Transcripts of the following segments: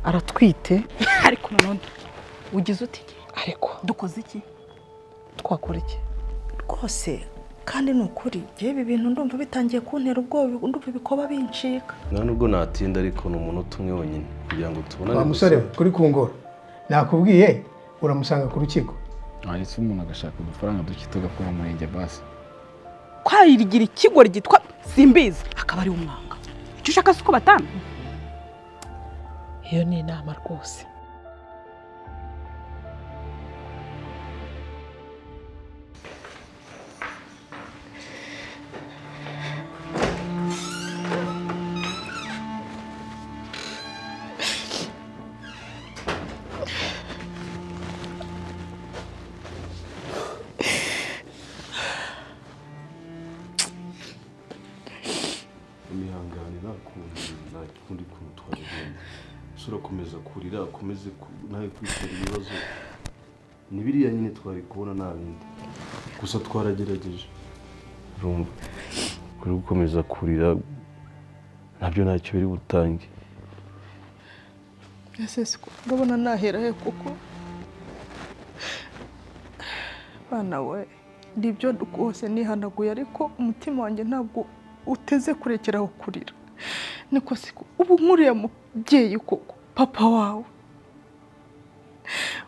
aratwite ariko noneho ugize uti ariko dukoze iki twakora iki rwose kandi ni ukuri njyewe ibi bintu ndumva bitangiye kuntera ubwoba ndumva ibikoba bincika nta nubwo natinda ariko ni umuntu utumwe wenyine kugira ngo tubonane wa gusa. musore we kuri kungora nakubwiye uramusanga ku rukiko hanyuma umuntu agashaka udufaranga duke tugakora mu murenge basi kwarigira ikigo ryitwa simbizi akaba ari umwanga icyo ushaka si uko batanga iyo ni inama rwose mwihangane nakunze nakundi kuntu twabigenda ese urakomeza kurira akomeze ku- nawe kwitera ibibazo ni biriya nyine twari kubona nta bindi gusa twaragerageje urumva kuri gukomeza kurira nabyo ntacyo biri butange ese siko ndabona nahera he kuko bana we nibyo rwose nihanaguye ariko umutima wanjye ntabwo uteze kurekera aho kurira niko siko ubu nk'uriya mubyeyi koko papa wawe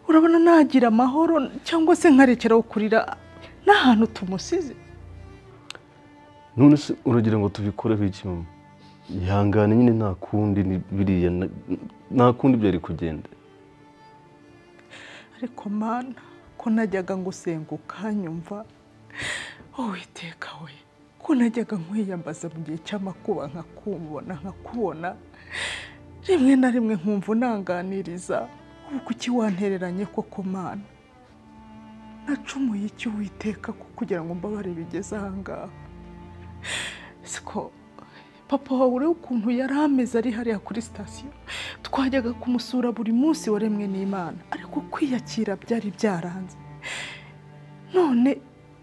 urabona nagira amahoro cyangwa se nkarekeraho kurira n'ahantu tumusize none se uragira ngo tubikoreho iki mama ihangane nyine nta kundi ni biriya na- nta kundi byari kugenda ariko mana ko najyaga ngusenguka nyumva uwiteka we ko najyaga nkwiyambaza mu gihe cy'amakuba nkakubona nkakubona rimwe na rimwe nkumva unanganiriza ubu kuki wantereranye koko mana nacumuye iki uwiteka ko kugira ngo mbabare bigeze ahangaha siko papa wawe urebe ukuntu yari ameze ari hariya kuri sitasiyo twajyaga kumusura buri munsi waremwe n'imana ariko kwiyakira byari byaranze none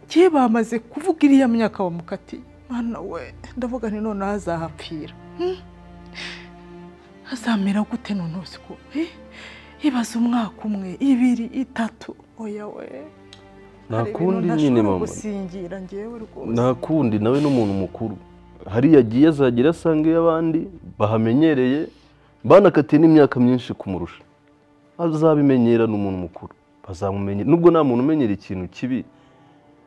njye bamaze kuvuga iriya myaka bamukatiye mana we ndavuga ni noneho azahapfira hmm? azamera gute noneho siko eh? ibaze umwaka umwe ibiri itatu oya we nta hari ibintu kundi nyine ntashobora mama gusingira njyewe rwose nta kundi nawe n'umuntu mukuru hariya agiye azagera asanga iy'abandi bahamenyereye banakatiye n'imyaka myinshi kumurusha azabimenyera n'umuntu mukuru bazamumenyera nubwo nta muntu umenyera ikintu kibi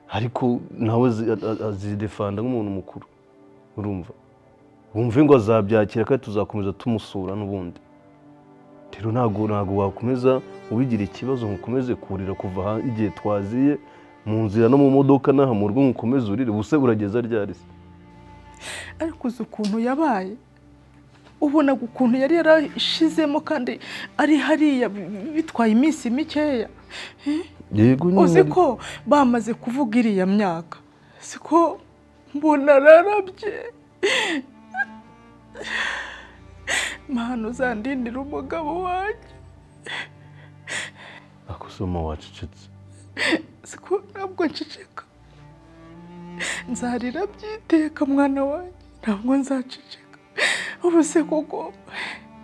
ariko nawe azi- a- a- azidefanda nk'umuntu mukuru urumva wumve ngo azabyakira kandi tuzakomeza tumusura n'ubundi rero ntabwo ntabwo wakomeza ubigira ikibazo ngo ukomeze kurira kuva aha- igihe twaziye mu nzira no mu modoka n'aha mu rugo ngo ukomeze urire ubuse urageza ryari se ariko uzi ukuntu yabaye ubonaga ukuntu yari yarashizemo kandi ari hariya bi- bitwaye iminsi mikeya yego uzi nyine ko bamaze kuvuga iriya myaka siko mbona ararabye mpano uzandindira umugabo wanjye akosoma wacecetse siko ntabwo nceceka nzarira byiteka mwana wanjye ntabwo nzaceceka ubu se koko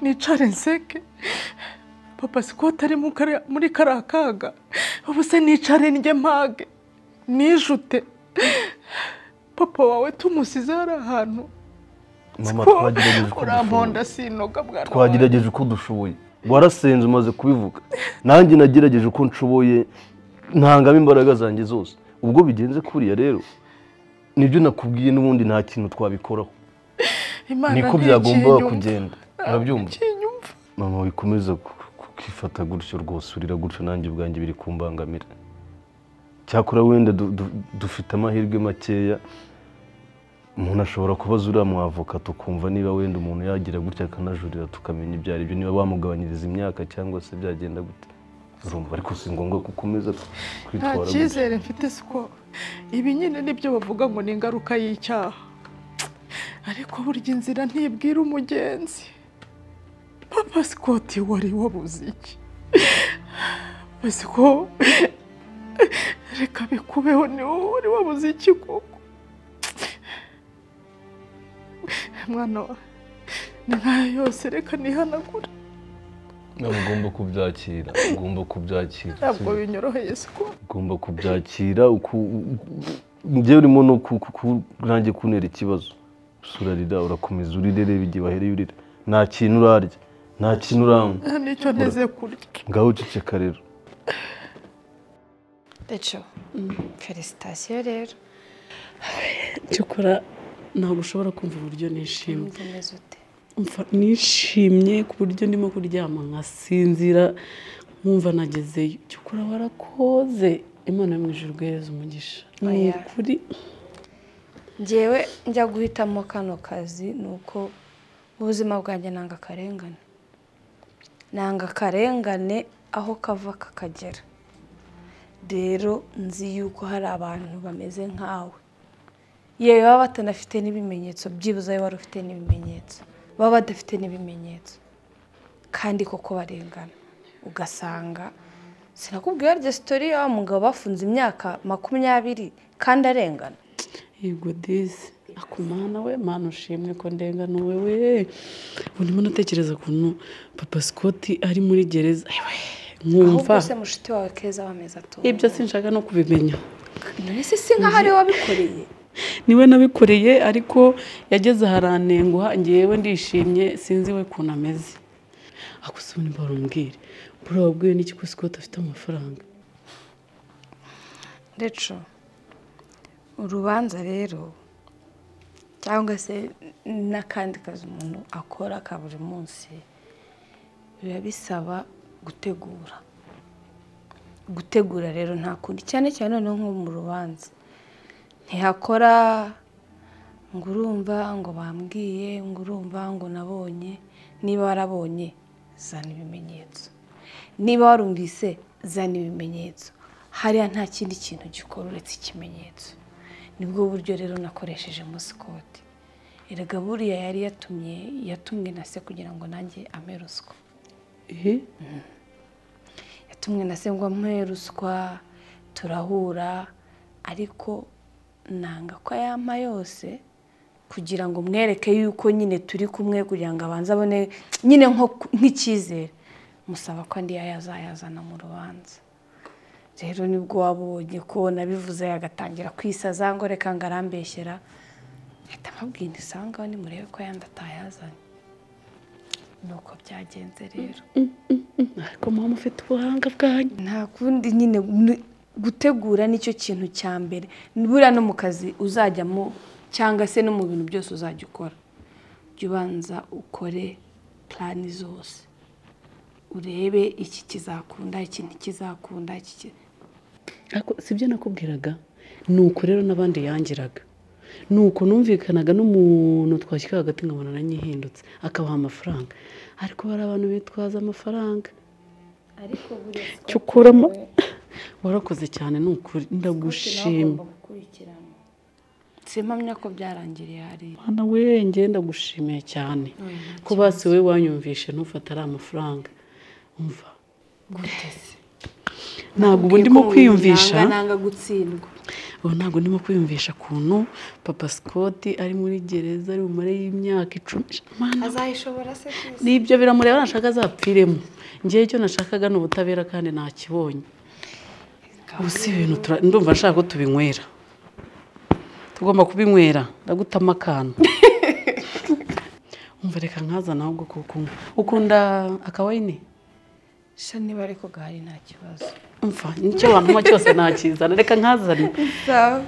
nicare nseke papa siko atari mu kariya- muri kariya kaga ubu se nicare njye mpage nijute papa wawe tumusize hari ahantu mama Siko twagerageje uko uramponda dushoboye sinoga mwana wanjye twagerageje uko dushoboye warasenze umaze kubivuga nanjye nagerageje uko nshoboye ntangamo imbaraga zanjye zose ubwo bigenze kuriya rero nibyo nakubwiye n'ubundi nta kintu twabikoraho Imana niko byagombaga ntikinyumva. kugenda urabyumva Ntikinyumva. mama wikomeza ku- kukifata gutyo rwose urira gutyo nanjye ubwanjye biri kumbangamira cyakora wenda du- du- dufite amahirwe makeya umuntu ashobora kubaza uriya mwavoka tukumva niba wenda umuntu yagira gutya akanajurira tukamenya ibyo ari byo niba bamugabanyiriza imyaka cyangwa se byagenda gute urumva ariko si ngombwa ko ukomeza nta kwitwara gutya cyizere mfite siko ibi nyine nibyo bavuga ngo ni ingaruka y'icyaha ariko burya inzira ntibwira umugenzi papa sikoti wari wabuze iki uzi ko reka bikubeho ni wowe wari wabuze iki koko mwana wa ni nkayo yose reka nihanagure ntabwo ugomba kubyakira ugomba kubyakira ntabwo binyoroheye siko ugomba kubyakira uku- njyewe urimo no ku- ku- ku- nanjye kuntera ikibazo gusa urarira urakomeza urire reba igihe wahereye urira nta kintu urarya nta kintu uranywa nicyo nteze kurya ngaho uceceka rero Deco felicitasiyo rero cyokora ntabwo ushobora kumva uburyo nishimye umeze ute Umva nishimye ku buryo ndimo kuryama nkasinzira nkumva nagezeyo cyokora warakoze imana yo mu ijuru guhereza umugisha ni Oya. ukuri ngewe njya guhitamo kano kazi ni uko ubuzima bwanjye nanga akarengane nanga akarengane aho kava kakagera rero nzi yuko hari abantu bameze nkawe yewe baba batanafite n'ibimenyetso byibuze wowe wari ufite n'ibimenyetso baba badafite n'ibimenyetso kandi koko barengana ugasanga sinakubwiye harya sitori ya wa mugabo bafunze imyaka makumyabiri kandi arengana yego disi akumana we mana ushimwe ko ndengana wowe ubu ndimo natekereza ukuntu papa Scott ari muri gereza Ewe, ahubwo nkumva se mushiti wawe keza wameza atuwe ibyo sinshaka no kubimenya none se si nk'aho ariwe wabikoreye niwe nabikoreye ariko yageze aharanenguha ngewe ndishimye sinzi we ukuntu ameze akusubira imbere umbwire buriya wabwiwe n'iki ko sikoti afite amafaranga reco urubanza rero cyangwa se n'akandi kazi umuntu akora ka buri munsi biba bisaba gutegura gutegura rero nta kundi cyane cyane noneho nko mu rubanza ntihakora ngo urumva ngo bambwiye ngo urumva ngo nabonye niba warabonye zana ibimenyetso niba warumvise zana ibimenyetso hariya nta kindi kintu gikora uretse ikimenyetso nibwo buryo rero nakoresheje musikoti erega buriya yari yatumye yatumwe na se kugira ngo nanjye ampe ruswa ehe yatumwe na se ngo amuhe ruswa turahura ariko nanga ko ayampa yose kugira ngo mwereke yuko nyine turi kumwe kugira ngo abanze abone nyine nko- nk'icyizere musaba ko andi yazayazana mu rubanza rero nibwo wabonye ko nabivuze agatangira kwisaza ngo reka ngo arambeshyera ahita amabwira isanga ni murebe ko yandi atayazanye ni uko byagenze rero ariko mama ufite ubuhanga bwanyu nta kundi nyine ni- gutegura nicyo kintu cya mbere buriya no mu kazi uzajyamo cyangwa se no mu bintu byose uzajya ukora jya ubanza ukore purani zose urebe iki kizakunda iki ntikizakunda iki ki- ariko si byo nakubwiraga ni uko rero n'abandi yangiraga ni uko numvikanaga n'umuntu twashyira hagati nkabona aranyihindutse akabaha amafaranga ariko hari abantu bitwaza amafaranga ariko buriya cyo ukuramo warakoze cyane ni ukuri ndagushima gukurikirana simpamya ko byarangiriye hariya Mwana we ngenda gushimiye cyane ko basi we wanyumvishe ntufate ari amafaranga umva gutese ntabwo ubu ndimo kwiyumvisha nanga gutsindwa ubu ntabwo ndimo kwiyumvisha ukuntu papa Scott ari muri gereza ari bumare y'imyaka icumi Mana, azayishobora se kwisi nibyo biramureba nashaka azapfiremo ngewe icyo nashakaga ni ubutabera kandi ntakibonye ubu si ibintu tura- ndumva nshaka ko tubinywera tugomba kubinywera ndagutama akantu umva reka nkazana ahubwo kuko ukunda akawayini sha niba ariko gahari nta kibazo umva nicyo wantuma cyose nakizana reka nkazane sawa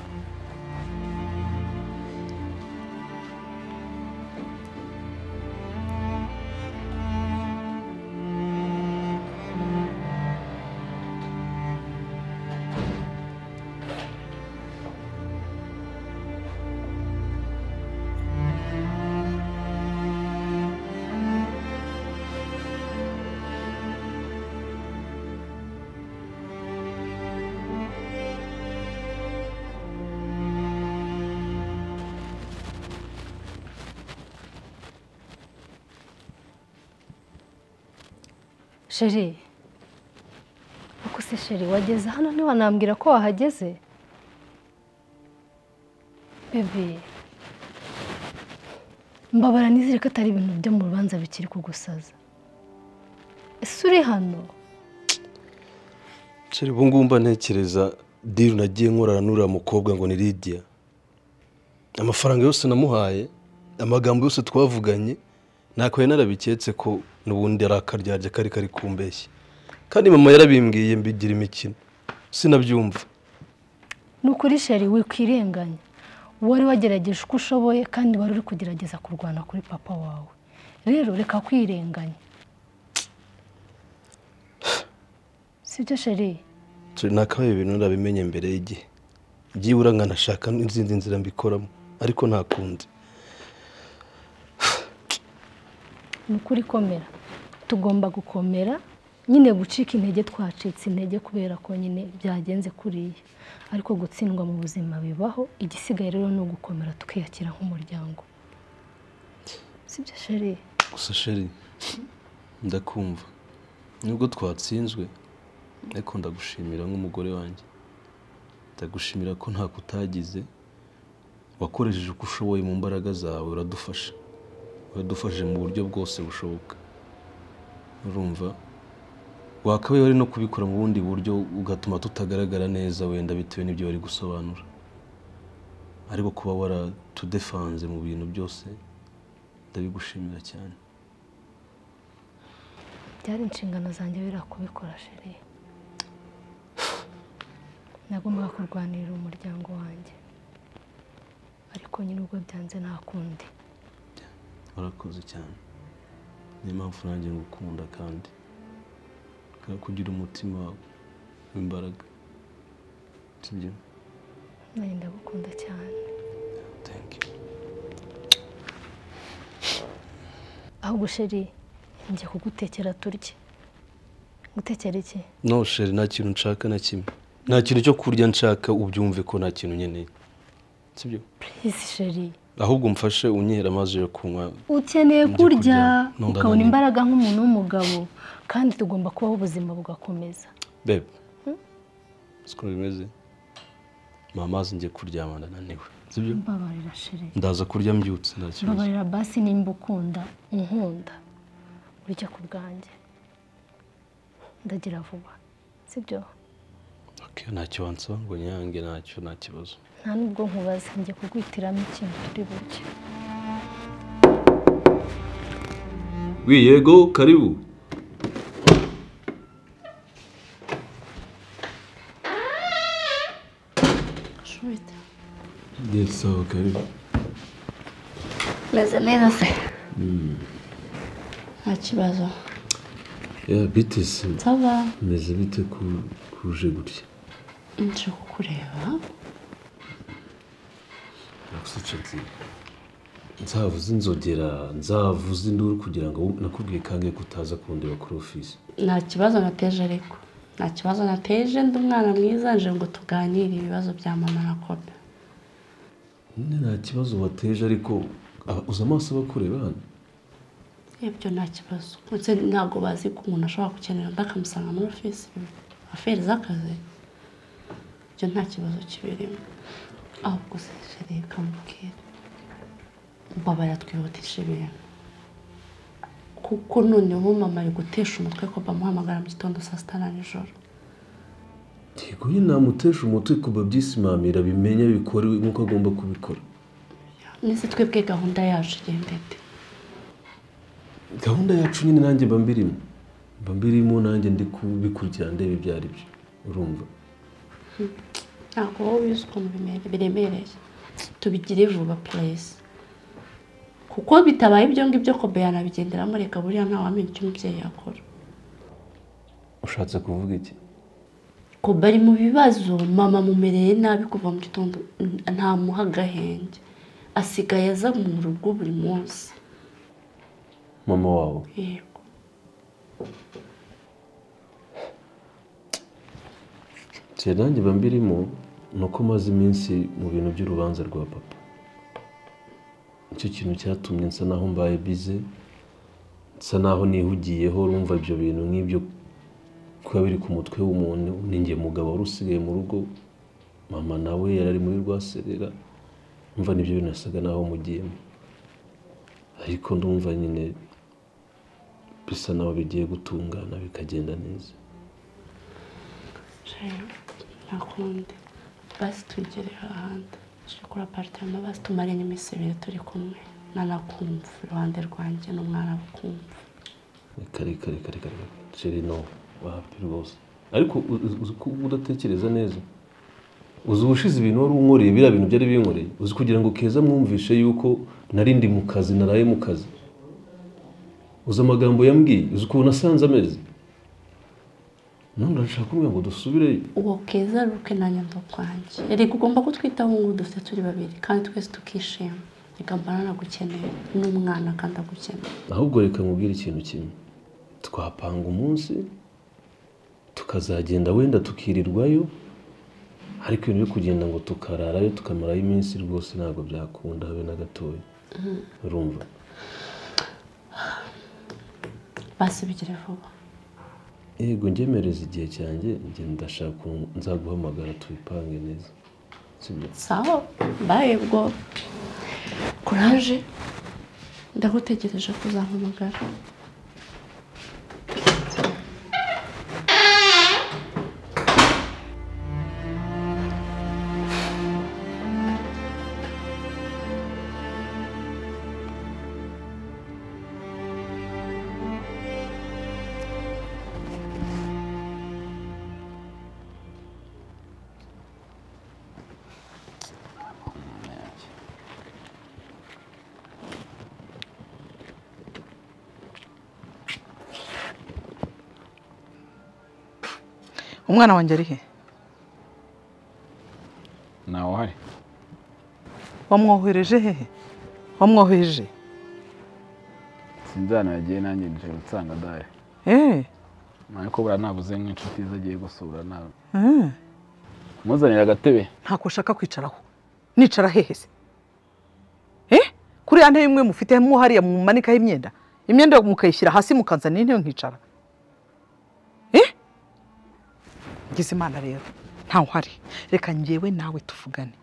sheri uko se sheri wageze hano ntiwanambwira ko wahageze bebe mbabara nizere ko atari ibintu byo mu rubanza bikiri kugusaza ese uri hano nshyira ubu ngubu mba ntekereza diri nagiye nkorana n'uriya mukobwa ngo ni lidiya amafaranga yose namuhaye amagambo yose twavuganye ntakoye narabiketse ko n'ubundi ari akaryarya kari kari kumbeshya kandi mama yarabimbwiye mbigira imikino sinabyumva ni ukuri sheri wikwirenganya wari wagerageje uko ushoboye kandi wari uri kugerageza kurwana kuri papa wawe rero reka kwirenganya sibyo sheri turi nakabaye ibintu narabimenye mbere y'igihe byibura nkanashaka n'izindi nzira mbikoramo ariko ntakunze ni ukuri komera tugomba gukomera nyine gucika intege twacitse intege kubera ko nyine byagenze kuriya ariko gutsindwa mu buzima bibaho igisigaye rero ni ugukomera tukiyakira nk'umuryango sibyo sheri gusa sheri ndakumva nubwo twatsinzwe ariko ndagushimira nk'umugore wanjye ndagushimira ko nta kutagize wakoresheje uko ushoboye mu mbaraga zawe uradufasha uradufashije mu buryo bwose bushoboka urumva wakabaye wari no kubikora mu bundi buryo ugatuma tutagaragara neza wenda bitewe n'ibyo wari gusobanura ariko kuba waratudefanze mu bintu byose ndabigushimira cyane byari inshingano zanjye biriya kubikora sheri nagombaga kurwanirira umuryango wanjye ariko nyine ubwo byanze nta kundi warakoze cyane niyo mpamvu nanjye ngukunda kandi kubera ko ugira umutima w'imbaraga sibyo nanjye ndagukunda cyane thank you ahubwo sheri njya kugutekera turye gutekera iki no sheri nta kintu nshaka na kimwe nta kintu cyo kurya nshaka ubyumve ko nta kintu nkeneye sibyo purizi sheri ahubwo mfashe unyihere amazi yo kunywa ukeneye Njye kurya kurya. ukabona imbaraga nk'umuntu w'umugabo kandi tugomba kubaho ubuzima bugakomeza bebe siko bimeze mpa amazi njye kuryama ndananiwe sibyo mbabarira sheri ndaza kurya mbyutse nta kibazo mbabarira basi nimba ukunda unkunda urya ku bwanjye ndagira vuba sibyo Okay, ntacyo wansaba ngo nyange ntacyo nta kibazo nta nubwo nkubaza njye kugwitiramo ikintu turi buke yego karibu Yes, sawa karibu Meze neza se nta kibazo ya bite se saba meze bite ko kuje gutya nje kukureba nakusica nzira nzavuze inzogera nzavuze induru kugira ngo nakubwiye kange ko utaza kundeba kuri ofisi nta kibazo nateje ariko nta kibazo nateje ndi umwana mwiza nje ngo tuganire ibibazo bya mama na kobe nyine nta kibazo wateje ariko aba- uzi amaso abakureba hano ibyo nta kibazo ndetse ntabwo bazi ko umuntu ashobora gukenera undi akamusanga muri ofisi aferi z'akazi ibyo nta kibazo kibirimo ahubwo se rero kamubwira mbabarira twihutisha ibintu kuko noneho mama ari gutesha umutwe ko bamuhamagara mu gitondo saa sita na nijoro yego nyine namutesha umutwe kuba byisimamira bimenye bikore nk'uko agomba kubikora nese twebwe gahunda yacu igenda ite gahunda yacu nyine nanjye mba mbirimo mba mbirimo nanjye ndi kubikurikira ndeba ibyo ari byo urumva ntabwo wowe ubizi ukuntu bimere- biremereye tubigire vuba purayisi kuko bitabaye ibyo ngibyo kobe yanabigenderamo reka buriya ntawamenya icyo umubyeyi yakora ushatse kuvuga iki kobe ari mu bibazo mama amumereye nabi kuva mu gitondo ntamuha agahenge asigaye aza mu rugo buri munsi mama wabo yego nsigaye nanjye mba mbirimo ni uko maze iminsi mu bintu by'urubanza rwa papa nicyo kintu cyatumye nsa naho mbaye bize nsa naho nihugiyeho urumva ibyo bintu nk'ibyo kuba biri ku mutwe w'umuntu ninjye mugabo wari usigaye mu rugo mama nawe yari ari muri rwaserera umva nibyo bintu nasaga naho mugiyemo ariko ndumva nyine bisa naho bigiye gutungana bikagenda neza nta kundi basi tugere ahandi tuje kuri aparitema basi tumaranye iminsi ibiri turi kumwe nanakumva iruhande rwanjye n'umwana akumva kare kare kare kare kare no wapi rwose ariko uzi uzi ko udatekereza neza uzi ubushize ibintu wari unkoreye biriya bintu byari binkoreye uzi kugira ngo keza mwumvishe yuko nari ndi mu kazi naraye mu kazi uzi amagambo yambwiye uzi ukuntu asanze ameze none urashaka kumubwira ngo dusubireyo uwo keza ruke nanjye ndakwanjye reka ugomba kutwitaho nk'ubu dufite turi babiri kandi twese tukishima reka mbana nagukeneye n'umwana kandi agukeneye ahubwo reka nkubwire ikintu kimwe twapanga umunsi tukazagenda wenda tukirirwayo ariko ibintu byo kugenda ngo tukararayo tukamarayo iminsi rwose ntabwo byakunda habe na gatoya Mhm. urumva basi bigire vuba yego ngemereza igihe cyanjye njye ndashaka ukuntu nzaguhamagara tubipange neza sibyo sawa baye bwo kuraje ndagutegereje ko uzampamagara umwana wanjye ari he ntawe uhari wamwohereje hehe wamwoheje sinzana yagiye nanjye nje nsanga adahari eee ariko buriya nabuze nk'inshuti ze agiye gusura nawe eee muzanira agatebe ntako ushaka kwicaraho nicara hehe se eee kuri ya ntebe imwe mufite mo hariya mumanikaho imyenda imyenda mukayishyira hasi mukanzanira intebe nkicara eee ngize imana rero ntawe uhari reka ngewe nawe tuvugane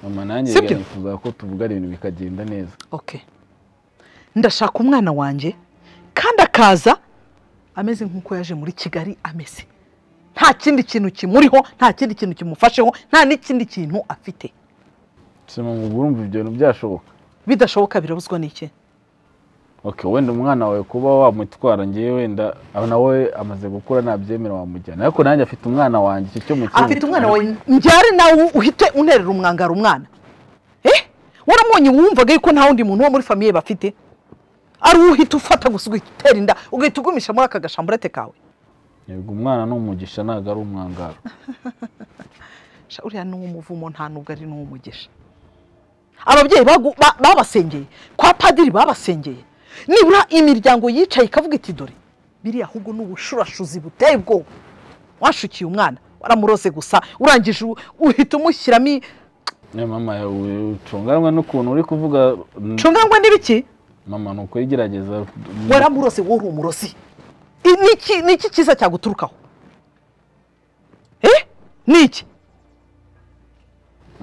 mama nanjye Sibyo? rero nifuza ko tuvugana ibintu bikagenda neza okay ndashaka umwana wanjye kandi akaza ameze nk'uko yaje muri kigali ameze nta kindi kintu kimuriho nta kindi kintu kimufasheho nta n'ikindi kintu afite si mama ubwo urumva ibyo bintu byashoboka bidashoboka birabuzwa n'iki okay wenda umwana wawe kuba wamutwara ngewe wenda aba nawe amaze gukura nabyemera wamujyana ariko nanjye afite umwana wanjye icyo cyo mu afite umwana wawe mbyare nawe uhite unterera umwangara umwana eh waramubonye wumvaga yuko nta wundi muntu wo muri famiye bafite ari wowe uhita ufata gusa ugahita inda ugahita ugumisha muri aka gashamburete kawe yego umwana ni umugisha ntabwo ari umwangaro sha uriya ni uw'umuvumo nta nubwo ari n'uw'umugisha ababyeyi bagu- ba- babasengeye kwa padiri babasengeye nibura imiryango yicaye ikavuga iti dore biriya ahubwo ni ubushurashuzi buteye ubwoba washukiye umwana waramuroze gusa urangije u- uhita umushyiramo i- Eh, mama yawe ucunganwe n'ukuntu uri kuvuga mm, cungangwa n'ibiki mama ni ukuyigerageza waramuroze wowe uri umurozi I- ni iki- ni iki cyiza cyaguturukaho eh ni iki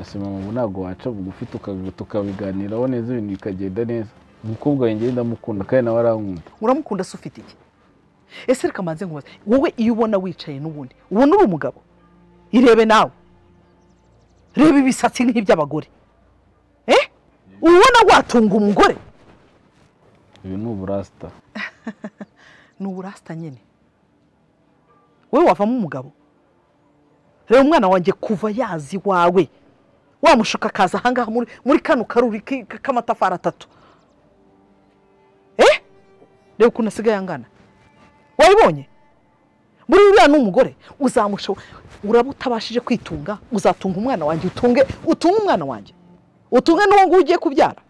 ese mama ubu ntabwo waca bugufi tuka- tukabiganiraho neza ibintu bikagenda neza umukobwa wanjye ndamukunda kandi nawe arankunda uramukunda se ufite iki ese reka mbanze nkubaze wowe iyo ubona wicaye n'ubundi ubona uri umugabo irebe nawe reba ibisatsi nk'iby'abagore eh ubona watunga umugore ibi ni uburasita ni uburasita nyine wowe wavamo umugabo reba umwana wanjye kuva yazi iwawe wamushuka akaza ahangaha muri, muri kano karuri ki- k'amatafari atatu eh reba ukuntu asigaye angana wabibonye buri uriya ni umugore uzamusho uraba utabashije kwitunga uzatunga umwana wanjye utunge utunge umwana wanjye utunge n'uwo nguwo ugiye kubyara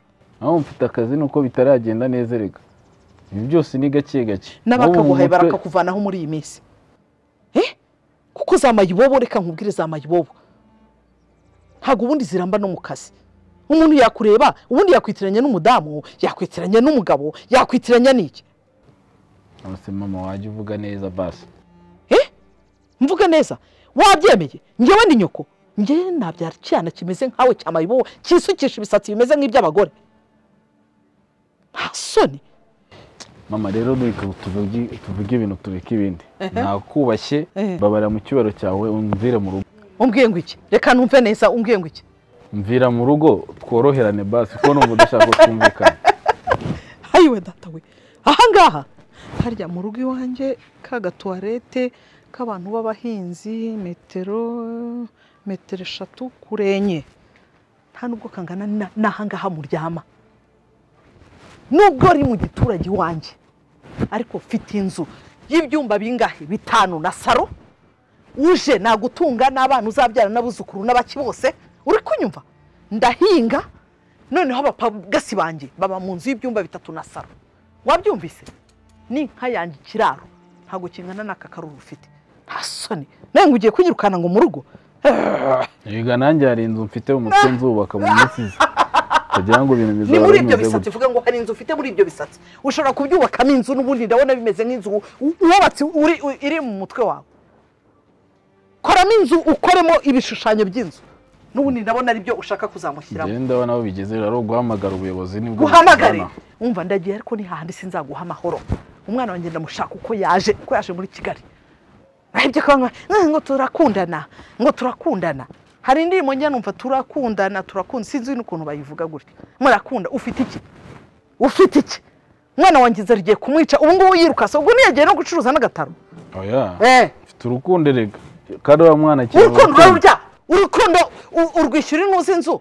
aho mfite akazi ni uko bitaragenda neza reka ibi byose ni gake gake n'abakaguhaye Wowe mu mutwe- barakakuvanaho muri iyi minsi Eh? kuko za mayibobo reka nkubwire za mayibobo ntabwo ubundi ziramba no mu kazi umuntu yakureba ubundi yakwitiranya n'umudamu yakwitiranya n'umugabo yakwitiranya n'iki Ese mama wajya uvuga neza basi Eh? mvuga neza wabyemeye ngewe ni nyoko ngewe nabyara icyana kimeze nkawe cya mayibobo cyisukisha ibisatsi bimeze nk'iby'abagore nta soni mama rero reka tuvuge tuvuge ibintu tureke ibindi nakubashye babara mu cyubaro cyawe umvire mu rugo umbwiye ngo iki reka numve neza umbwiye ngo iki mvira mu rugo tworoherane basi kuko numva udashaka kumvikana hayiwe data we ahangaha harya mu rugo iwanjye ka gatuwarete k'abantu b'abahinzi metero metero eshatu kure enye nta nubwo kangana na- n'ahangaha muryama nubwo ari mu giturage iwanjye ariko mfite inzu y'ibyumba bingahe bitanu na saro uje nagutunga n'abana uzabyara n'abuzukuru n'abaki bose uri kunyumva ndahinga noneho abapagasi banjye baba mu nzu y'ibyumba bitatu na saro wabyumvise ni inka yanjye ikiraro ntabwo kingana n'aka karuru ufite nta soni nawe ngo ugiye kunyirukana ngo mu rugo Erega nanjye hari inzu mfite mu mutwe nzubaka mu minsi iza kugira ngo ibintu ni bizaba muri bimeze ibyo bisatsi gutya uvuga ngo hari inzu ufite muri ibyo bisatsi ushobora kubyubakamo inzu n'ubundi ndabona bimeze nk'inzu wu- wubatse uri- u- iri mu mutwe wawe koramo inzu ukoremo ibishushanyo by'inzu n'ubundi ndabona ari byo ushaka kuzamushyiramo ngenda abana aho bigeze rero ari uguhamagara ubuyobozi nibwo guhamagare bukubona. wumva ndagiye ariko ni hahandi sinzaguha amahoro umwana wanjye ndamushaka uko yaje uko yaje muri kigali ahibye ko bamwe, "Eh, ngo turakundana ngo turakundana hari indirimbo njya numva turakundana turakunda sinzi n'ukuntu bayivuga gutya murakunda ufite iki ufite iki umwana wanjye inzara igiye kumwica ubu ngubu yirukasa ubwo ntiyagiye no gucuruza n'agataro oya Eh. mfite urukundo erega kandi uriya mwana akiri urukundo muto. urarurya urukundo u- urwishyura inuzi inzu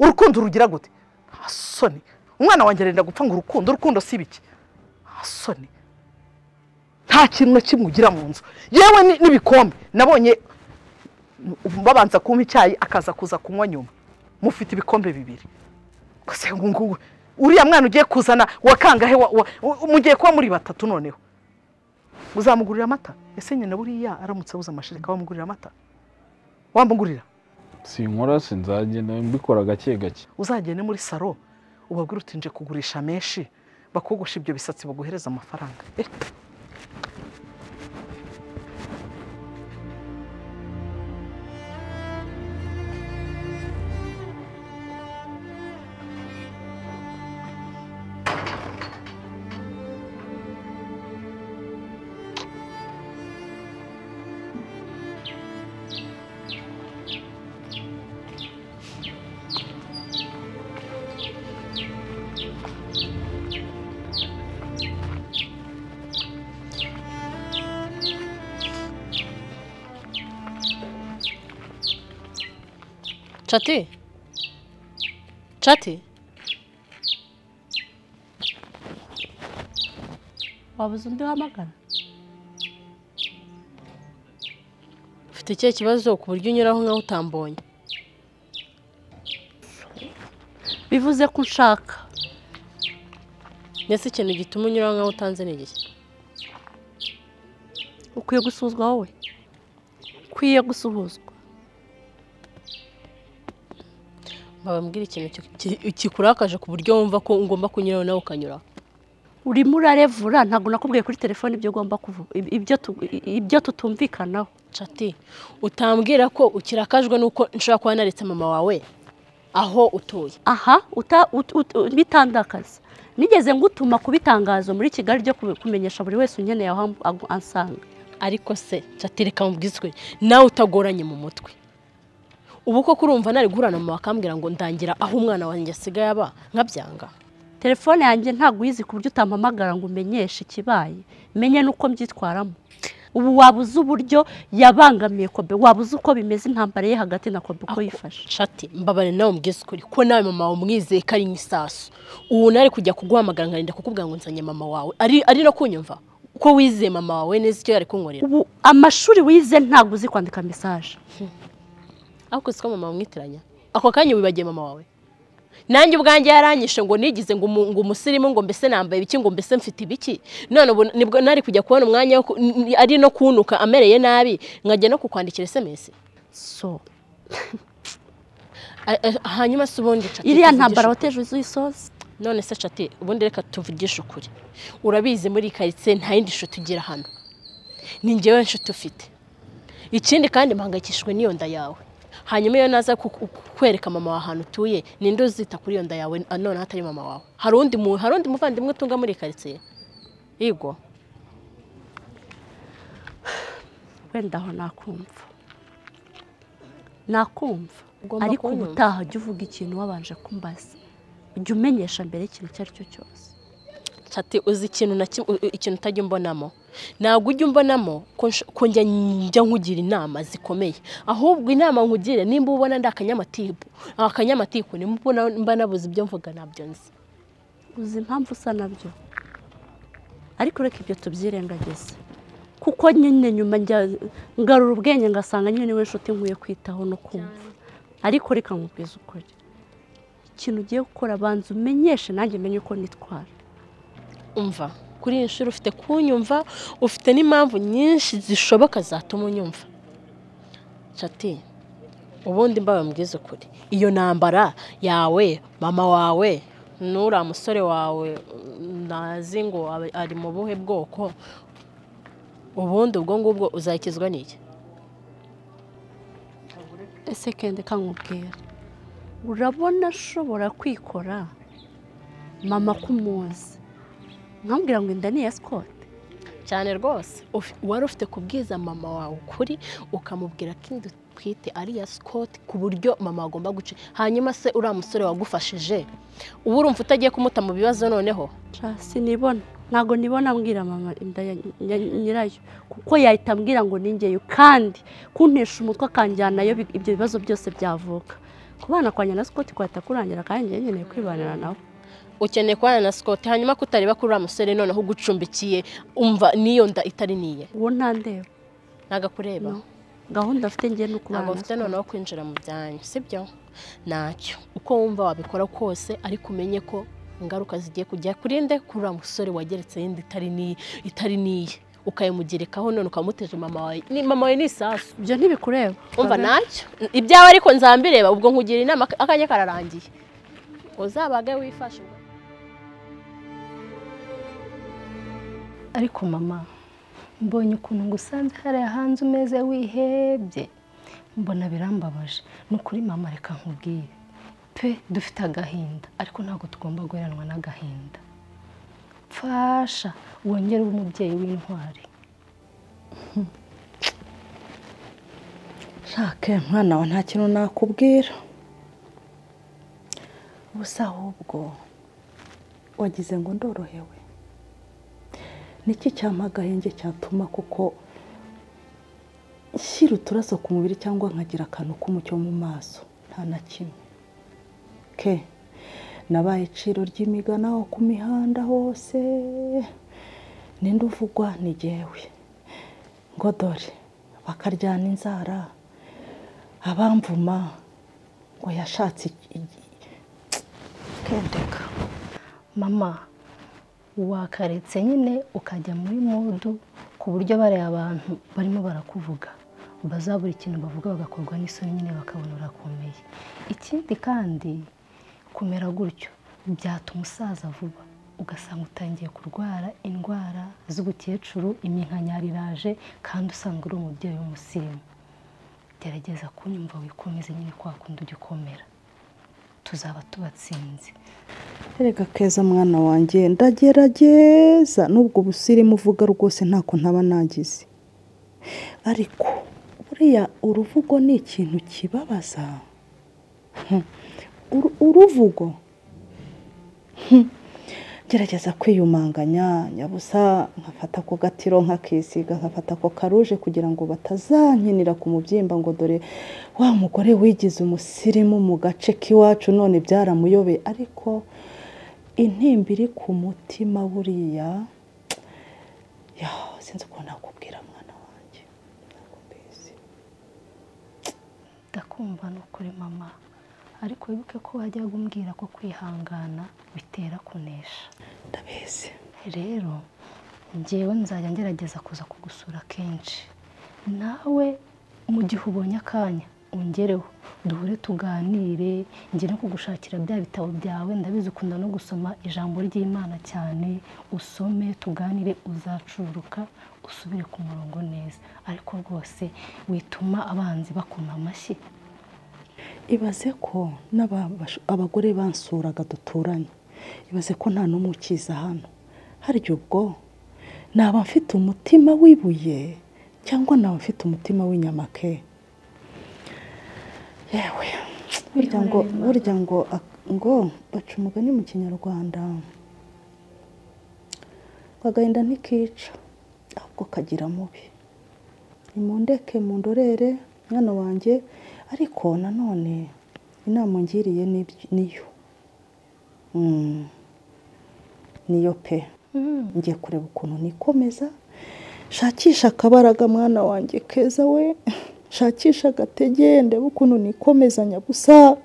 urukundo urugira gute nta soni umwana wanjye arenda gupfa ngo urukundo urukundo si ibiki nta soni nta kintu na kimwe ugira mu nzu yewe ni- n'ibikombe nabonye babanza kumpa icyayi akaza kuza kunywa nyuma mufite ibikombe bibiri gusa ngo ngubu uriya mwana ugiye kuzana wakangahe wa- wa- u- mugiye kuba muri batatu noneho uzamugurira amata ese nyina buriya aramutse abuze amashereka wamugurira amata wamugurira sinkora sinzagenda mbikora gake gake uzagende muri saro ubabwire uti nje kugurisha menshi bakogosha ibyo bisatsi baguhereza amafaranga Eh, cati cati wabuze undi wamagana ufite ikihe kibazo ku buryo unyuraho nkaho utambonye bivuze ko unshaka ndetse ikintu gituma unyuraho nkaho utanze ni igihe ukwiye gusuzwa wowe ukwiye gusuhuzwa mbabwira ikintu ki- ki- kikurakaje ku buryo wumva ko ugomba kunyuraho nawe ukanyuraho urimo urarevura ntabwo nakubwiye kuri telefone ibyo ugomba kuvuga ibyo tu- ibyo tutumvikanaho cati utambwira ko ukirakajwe n'uko nshobora kuba naretse mama wawe aho utuye aha uta- ut- ut- bitandakaza nigeze ngutuma ku bitangazo muri kigali byo kubi- kumenyesha buri wese unkeneye aho am- agu- ansanga ariko se cati reka mubwizwe nawe utagoranye mu mutwe ubu koko urumva nari guhura na mama akambwira ngo ndangira aho umwana wanjye asigaye aba nkabyanga telefone yanjye ntabwo uyizi ku buryo utampamagara ngo umenyeshe ikibaye menye n'uko mbyitwaramo ubu wabuze uburyo yabangamiye kobe wabuze uko bimeze intambara ye hagati na kobe uko yifashe shati mbabare nawe mbwize ukuri ko nawe mama wawe umwizeye ko ari nk'isasu ubu nari kujya kuguhamagara nkarinda kukubwira ngo nzanye mama wawe ari ari no kunyumva ko wizeye mama wawe neza icyo yari kunkorera ubu amashuri wize ntabwo uzi kwandika mesaje ariko siko mama wamwitiranya ako kanya wibagiye mama wawe nanjye ubwanjye yaranyishe ngo nigize ngo umu- ngo umusirimu ngo mbese nambaye ibiki ngo mbese mfite ibiki none ubu nibwo nari kujya kubona umwanya wo ku- n- n- ari no kunuka amereye nabi nkajya no kukwandikira sms so A- a- hanyuma se ubundi cati iriya tuvugishe ntambara ukuri. wateje uzisoza none se cati ubundi reka tuvugishe ukuri urabizi muri iyi karitsiye nta yindi nshuti ugira hano ni njyewe nshuti ufite ikindi kandi mpangayikishijwe n'iyo nda yawe hanyuma iyo naza ku- ku- kwereka mama wawe ahantu utuye ninde uzita kuri iyo nda yawe noneho atari mama wawe hari undi mu- hari undi muvandimwe utunga muri iyi karitsiye yego wenda aho nakumva nakumva Ugomba ariko kunyumva. ubutaha jya uvuga ikintu wabanje kumbaza jya umenyesha mbere ikintu icyo ari cyo cyose cati uzi ikintu na kimwe u- u- ikintu utajya umbonamo ntabwo ujya umbonamo ko nsh- ko njya njya nkugira inama zikomeye ahubwo inama nkugira nimba ubona ndi akanyamatiku akanyamatiku nimba ubona mba nabuze ibyo mvuga nabyo nzi uzi impamvu usa nabyo ariko reka ibyo tubyirengagize kuko nyine nyuma njya ngarura ubwenge ngasanga nyine niwe nshuti nkwiye kwitaho no kumva ariko reka nkubwize ukuri ikintu ugiye gukora banza umenyeshe nanjye menye uko nitwara umva kuri iyi nshuro ufite kunyumva ufite n'impamvu nyinshi zishoboka zatuma unyumva cati ubundi mbawe mbwize ukuri iyo ntambara yawe mama wawe n'uriya musore wawe nazi ngo abe- ari mu buhe bwoko ubundi ubwo ngubwo uzakizwa n'iki ese kende kankubwira urabona ashobora kwikora mama kumuzi nkambwira ngo inda ni iya sikote cyane rwose Uf- wari ufite kubwiza mama wawe ukuri ukamubwira ko inda utwite ari iya sikoti ku buryo mama agomba guca hanyuma se uriya musore wagufashije ubu urumva utagiye kumuta mu bibazo noneho sinibona ntabwo nibona ambwira mama inda ya ya- nyirayo kuko yahita ambwira ngo ningeyo kandi kuntesha umutwe akanjyanayo bi- ibyo bibazo byose byavuka kubana kwanjye na sikoti kwahita kurangira kandi njyewe nkeneye kwibanira nawe ukeneye kubana na sikoti hanyuma ko utareba kuri uriya musore noneho ugucumbikiye umva n'iyo nda itari niye uwo ntandeba ntabwo akureba No. gahunda afite njye ni ukubana ntabwo na mfite noneho kwinjira mu byanyu sibyo ntacyo uko wumva wabikora kose ariko umenye ko ingaruka zigiye kujya kuri nde kuri uriya musore wageretse yindi itari niye itari niye ukayimugerekaho none ukamuteje mama wawe ni mama wawe ni isasu ibyo ntibikureba umva ntacyo ibyawe ariko nzambireba ubwo nkugira inama ak- akanya kararangiye uzabage wifashe ariko mama mbonye ukuntu ngusanze hariya hanze umeze wihebye mbona birambabaje ni ukuri mama reka nkubwire pe dufite agahinda ariko ntabwo tugomba guheranwa n'agahinda mfasha wongere ube umubyeyi w'intwari nshake mwana wa nta kintu nakubwira ubusa ahubwo wagize ngo ndorohewe niki cyampa agahenge cyatuma kuko nshyira uturaso ku mubiri cyangwa nkagira akantu k'umucyo mu maso nta na kimwe ke nabaye iciro ry'imigana aho ku mihanda hose ninde uvugwa ni jyewe ngo dore bakaryana inzara abamvuma ngo yashatse iki- iki- kendeka mama wakaretse nyine ukajya muri mudu ku buryo bariya abantu barimo barakuvuga bazabura ikintu bavuga bagakorwa n'isoni nyine bakabona urakomeye ikindi kandi kumera gutyo byatuma umusaza vuba ugasanga utangiye kurwara indwara z'ubukecuru iminkanyari iraje kandi usanga uri umubyeyi w'umusirimu gerageza kunyumva wikomeze nyine kwa kundi ujya ukomera tuzaba tubatsinze erega keza mwana wanjye ndagerageza n'ubwo busirimu uvuga rwose ntako ntaba nagize ariko buriya uruvugo ni ikintu kibabaza Hmm. Uru- uruvugo Hmm. gerageza kwiyumanganya nyabusa nkafata ako gatiro nkakisiga nkafata ako karuje kugira ngo batazankinira ku mubyimba ngo dore wa mugore wigize umusirimu mu gace k'iwacu none byaramuyobeye ariko intimba iri ku mutima buriya ya sinzi ukuntu nakubwira mwana wanjye ndakumva ni ukuri mama ariko wibuke ko wajyaga umbwira ko kwihangana bitera kunesha ndabizi rero ngewe nzajya ngerageza kuza kugusura kenshi nawe mu gihe ubonye akanya ungereho duhure tuganire ngere no kugushakira bya bitabo byawe ndabizi ukunda no gusoma ijambo ry'imana cyane usome tuganire uzacuruka usubire ku murongo neza ariko rwose wituma abanzi bakoma amashyi ibaze ko n'ababasha- abagore bansuraga duturanye ibaze ko nta n'umwe ukiza hano harya ubwo naba mfite umutima w'ibuye cyangwa naba mfite umutima w'inyamake yewe burya ngo burya ngo ak- ngo baca umugani mu kinyarwanda ngo agahinda ntikica ahubwo kagira mubi nimundeke mundorere mwana wanjye ariko nanone inama ungiriye ni iby- niyo Mm. niyo pe ngiye kureba ukuntu nikomeza shakisha akabaraga mwana wanjye keza we shakisha agatege ndebe ukuntu nikomezanya gusa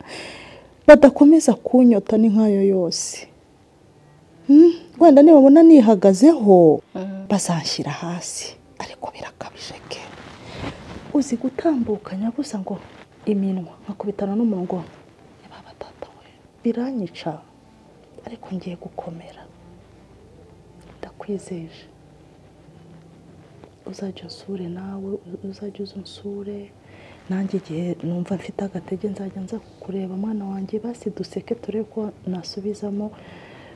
badakomeza kunyota ni nk'ayo yose Mm, wenda nibabona nihagazeho bazanshyira hasi ariko birakabije ke uzi gutambuka nyabusa ngo iminwa nkakubitana n'umunwa ngo "Ni ba batata we." biranyica ariko ngiye gukomera ndakwizeje uzajya unsure nawe uzajya uza unsure nanjye igihe numva mfite agatege nzajya nza kukureba mwana wanjye basi duseke turebe ko nasubizamo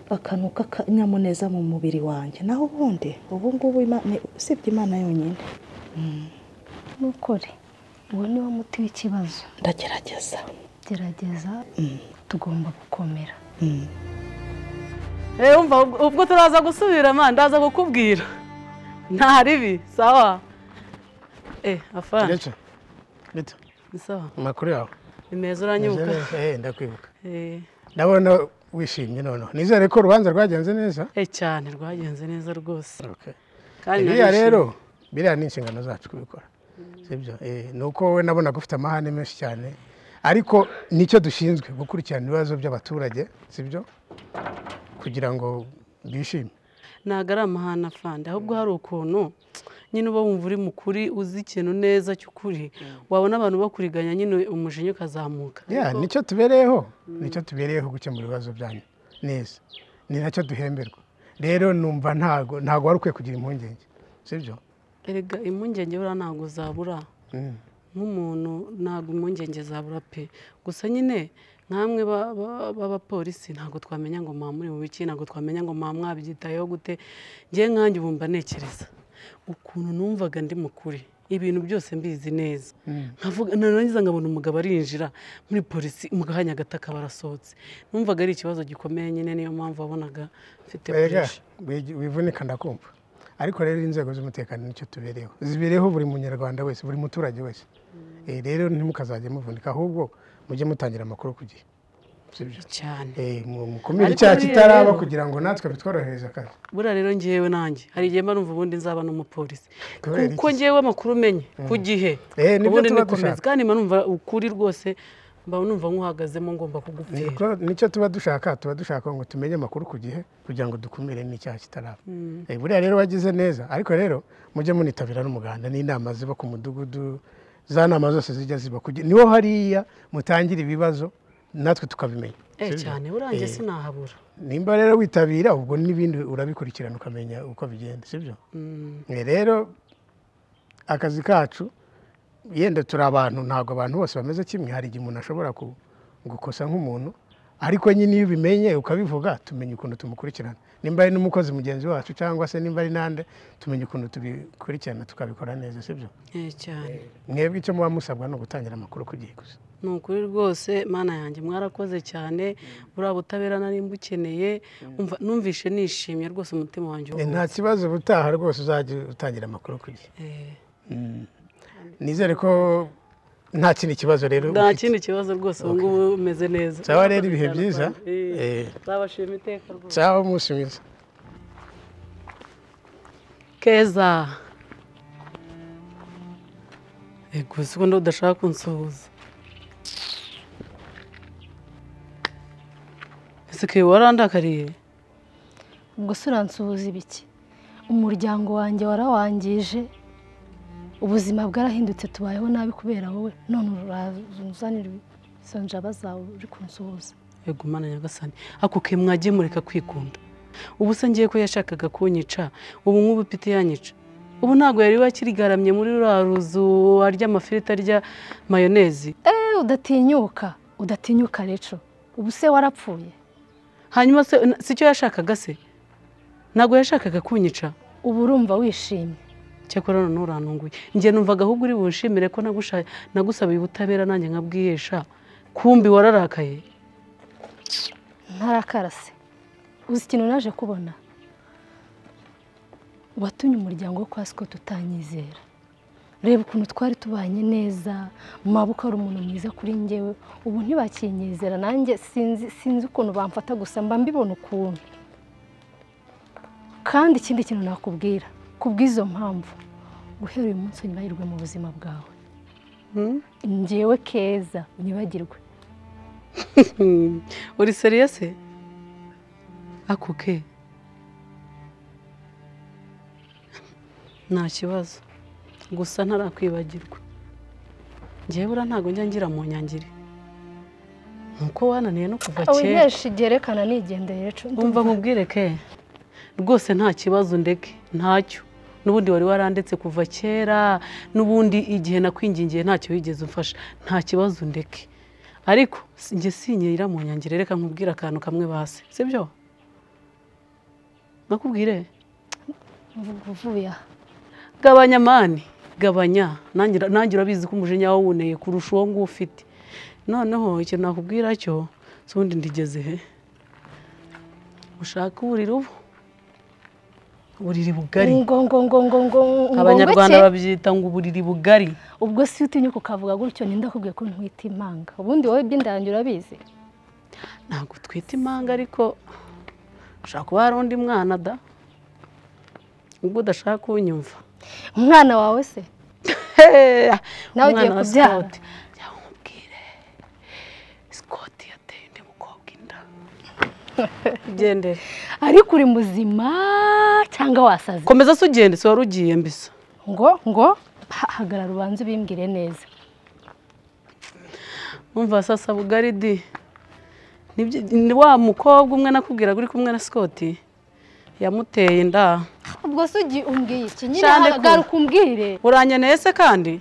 akantu k'akanyamuneza mu mubiri wanjye naho ubundi ubu ngubu Imana- ni- usibye imana yonyine nukore uwo ni wo muti w'ikibazo ndagerageza gerageza tugomba gukomera rero umva ubwo- ubwo turaza gusubira man ndaza kukubwira nta ribi sawa eh afana Ndetse. Ndetse. ni sawa amakuru yawe ni meza uranyibuka Nizere- eh, ndakwibuka eh ndabona wishimye noneho nizere ko urubanza rwagenze neza eh cyane rwagenze neza rwose kandi biriya narishimye. rero biriya ni inshingano zacu kubikora sibyo Eh, ni uko wowe nabonaga ufite amahane menshi cyane ariko nicyo dushinzwe gukurikirana ibibazo by'abaturage sibyo kugira ngo bishime ntabwo ari amahane afande ahubwo hari ukuntu nyine uba wumva uri mukuri uzi ikintu neza cy'ukuri wabona abantu bakuriganya nyine umujinya ukazamuka Yeah, Ariko- nicyo tubereyeho nicyo tubereyeho gukemura ibibazo byanyu neza ni nacyo duhemberwa rero numva ntago ntago wari ukwiye kugira impungenge sibyo erega impungenge buriya ntabwo zabura Mm. nk'umuntu ntabwo impungenge zabura pe gusa nyine nk'amwe ba- ba- b'abapolisi ntabwo twamenya ngo mwaba muri mu biki ntabwo twamenya ngo mwaba mwabyitayeho gute ngewe nkanjye ubu mba ntekereza ukuntu numvaga ndi mukuri ibintu byose mbizi neza nkavuga narangiza nkabona umugabo arinjira muri polisi mu kanya gato akaba arasohotse numvaga ari ikibazo gikomeye nyine niyo mpamvu wabonaga mfite Erega, pressure. wi- wivunika ndakumva ariko rero inzego z'umutekano nicyo tubereyeho zibereyeho buri munyarwanda wese buri muturage wese Eh, rero ntimukazajya muvunika ahubwo mujye mutangira amakuru ku gihe sibyo cyane mukumire Ariko icyaha buriya kitaraba rero- kugira ngo natwe bitworohereze akazi buriya rero ngewe nanjye hari igihe mba numva ubundi nzaba n'umupolisi Kubera kuko ngewe amakuru umenye ku gihe Eh, nibyo ubundi tuba nikomeza dushaka. kandi mba numva ukuri rwose mba numva nkuhagazemo ngomba kugupfira Niko- nicyo tuba dushaka tuba dushaka ngo tumenye amakuru ku gihe kugira ngo dukumire n'icyaha kitaraba Mm. Eh, buriya rero wagize neza ariko rero mujye munitabira n'umuganda n'inama ziba ku mudugudu za nama zose zijya ziba kugira niho hariya mutangira ibibazo natwe tukabimenya eh Sibyo? cyane buranjye Eh, sinahabura nimba rero witabira ubwo n'ibindi urabikurikirana ukamenya uko bigenda sibyo Mm. Eh, rero akazi kacu yenda turi abantu ntabwo abantu bose bameze kimwe hari igihe umuntu ashobora ku- gukosa nk'umuntu ariko nyine iyo ubimenye ukabivuga tumenya ukuntu tumukurikirana nimba ari n'umukozi mugenzi wacu cyangwa se nimba ari n'ande tumenya ukuntu tubikurikirana tukabikora neza sibyo eh cyane mwebwe icyo muba musabwa ni ugutangira amakuru ku gihe gusa ni ukuri rwose mana yanjye mwarakoze cyane buriya butabera nari mbukeneye umva- numvishe nishimye rwose umutima wanjye Eh, uruhutse nta kibazo ubutaha rwose uzajya utangira amakuru ku gihe Eh, Mm. nizere ko nta kindi kibazo rero nta ufite. kindi kibazo rwose ubu ngubu umeze neza Sawa rero, ibihe byiza. Eh, Eh. nzabashima iteka rwose sawa umunsi mwiza keza ego sikundi udashaka kunsuhuza ese ke warandakariye ubwo se uransuhuza ibiki umuryango wanjye warawangije ubuzima bwarahindutse tubayeho nabi kubera wowe none urazanira izo njaba zawe uri kunsuhuza ego mana nyagasani ako ke mwagiye mureka kwikunda ubu se ngiye ko yashakaga kunyica ubu nk'ubu pite yanyica ubu ntabwo yari wakirigaramye muri ruriya ruzu arya amafiriti arya mayonezi eee udatinyuka udatinyuka rero ubu se warapfuye hanyuma se sicyo yashakaga se ntabwo yashakaga kunyica uba urumva wishimye cyakora none urantunguye njye numvaga ahubwo uri bushimire ko nagusha- nagusabiye ubutabera nanjye nkabwihesha kumbi wararakaye ntarakarase uzi ikintu naje kubona watumye umuryango wo kwa sikoti utanyizera reba ukuntu twari tubanye neza mabuka ari umuntu mwiza kuri njyewe ubu ntibakinyizera nanjye sinzi sinzi ukuntu bamfata gusa mba mbibona ukuntu kandi ikindi kintu nakubwira ku bw'izo mpamvu guhera uyu munsi unyibagirwe mu buzima bwawe njyewe keza unyibagirwe uri seriyese akuke nta kibazo gusa ntarakwibagirwa njyewe buriya ntabwo njya ngira mu nyangire nuko wananiye no kuva kera awihesha igerekana nigendere ejo wumva nkubwire ke rwose nta kibazo ndeke ntacyo n'ubundi wari warandetse kuva kera n'ubundi igihe nakwingingiye ntacyo wigeze umfasha nta kibazo ndeke ariko si- njye sinyera mu nyangire reka nkubwire akantu kamwe basi sibyo nakubwire Mvuga uvuye aha gabanya mani gabanya nanjye ura- nanjye urabizi ko umujinya wawuneye kurusha uwo nguwo ufite noneho ikintu nakubwira cyo si ubundi ndigeze he ushaka uburiri ubu uburiri bugari ngo ngo ngo ngo ngo ngo abanyarwanda ngo iki? babyita ngo uburiri bugari ubwo si utinyuka ukavuga gutyo ninde akubwiye ko ntwita impanga ubundi wowe iby'indangi urabizi ntabwo twita impanga ariko ushobora kuba hari undi mwana da ubwo udashaka kunyumva umwana wawe se nawe ugiye Umwana wa kubyara Gendere. ariko uri muzima cyangwa wasaze komeza se ugende si wari ugiye mbisa ngo ngo ha- hagarara ubanze ubimbwire neza umva sasa bugari di Nibyo- ni wa mukobwa umwe nakubwiraga uri kumwe na sikoti yamuteye inda ubwo se ugiye umbwiye iki nyine Shande hagarara ku- ukumbwire uranyeneye se kandi